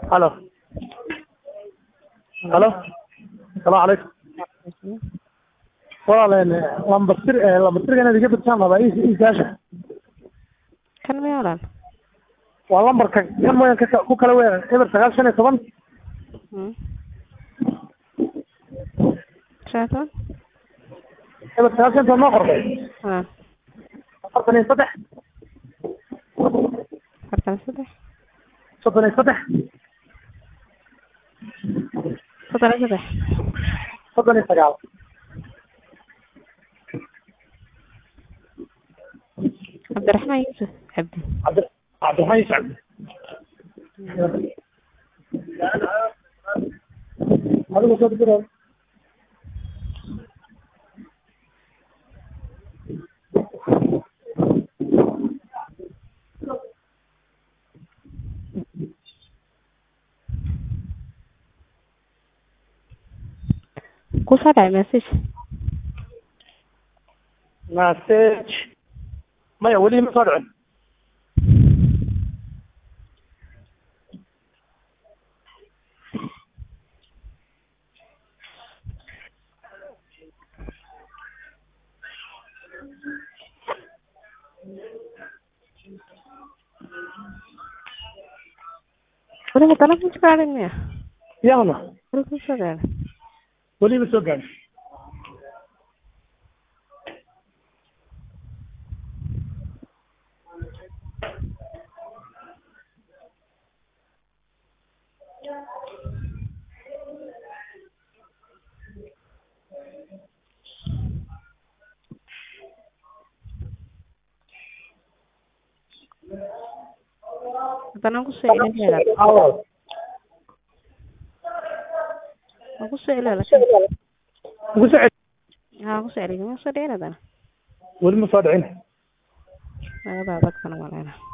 halo halo asalaamu calaykum walaal lambar tir lambar tirga inaad iga bidsaan rabaa iisaasha kan miya walaal waa lambarka kan mooyaan ka ku kala weeran eber sagaal shan iyo toban Mm. shan iyo toban eber sagaal shan iyo toban noo qorday ah afartan iyo saddex afartan iyo saddex soddon iyo saddex soddon iyo saddex soddon iyo sagaal cabdiraxmaan yuusuf cabdi cabdi cabdiraxmaan yuusuf cabdi adigu soo diro kusoo dhacay message message maya weli ma soo dhicin weliba dalab ma gaadhin miya yaana weli kusoo gaadhay weli ma soo gaadhin haddana kusoo celin awal waan kusoo celin laakiin ugu soo celi haa kusoo celin ma soo dhicin haddana weli ma soo dhicin nagadaa dadkana maleyna